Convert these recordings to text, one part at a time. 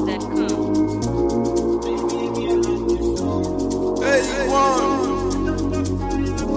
Hey, one.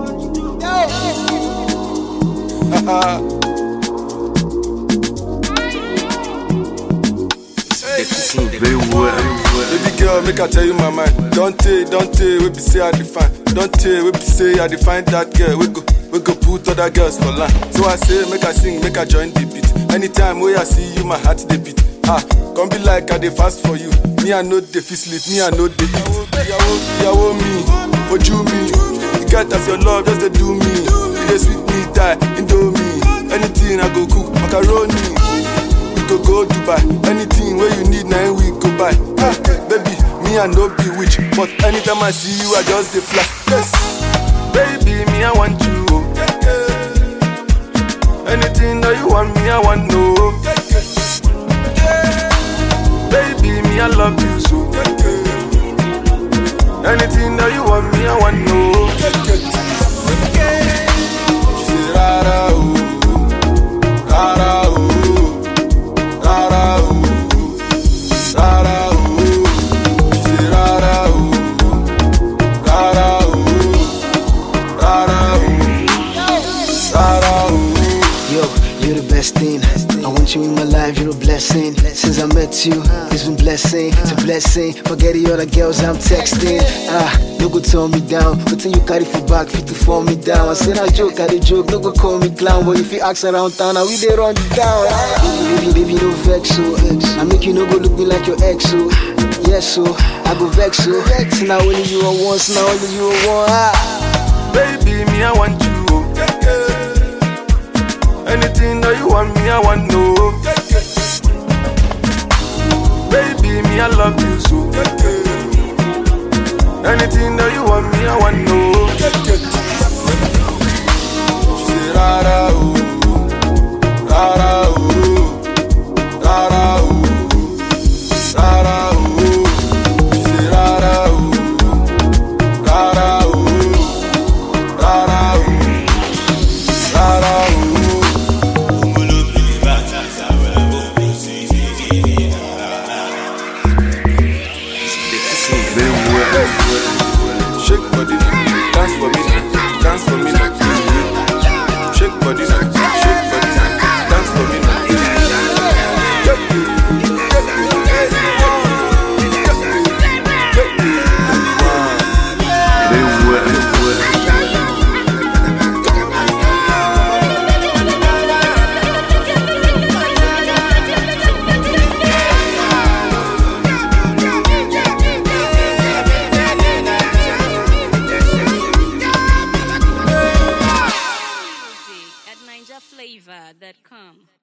Very well. Baby girl, make I tell you my mind. Don't take, don't take, we be say I define. Don't take, we be say I define that girl. We go, we go put other girls for line. So I say, make I sing, make I join the beat. Anytime where I see you, my heart they beat. Ah, come be like I dey fast for you. Me I know they fit sleep, me I know they eat. Ìyàwó, ìyàwó mi, ojú mi. You get as your love just dey do me. You dey sweet me die, indomie. Anything I go cook, macaroni. we go go Dubai. Anything where you need, now we go buy. Ah, baby, me I no be witch, but anytime I see you, I just dey fly. Yes, baby, me I want you. oh. Anything that you want, me I want no. Baby, me I love you so. Anything that you want, me I want no. She say rara oh, rara oh. Rara oh, rara oh, she say rara oh, rara oh, rara oh, rara oh. Yo, you're the best thing. I want you in my life, you're a blessing. Since I met you, it's been blessing to blessing. Forget the other girls I'm texting. Ah, no go turn me down. But you carry for back, fit to fall me down. I said I joke, I dey joke, no go call me clown. But if you ask around town, now we dey run it down. Ah, baby, baby, no vex so. I make you no go look me like your ex so. Yes so, I go vex so. Vex now only you are once, now only you are one. Ah. Baby, me I want you. oh. Anything that you want, me I want no. Baby, me I love you so. Anything that you want, me I want no. She say rara oh, rara oh, rara oh, rara oh. She say rara oh, rara oh, rara oh, rara oh. Very well. Shake body now, dance for me now, dance for me now. Shake body now, shake body now, dance for me now. Very well. Music at NinjaFlavor.com.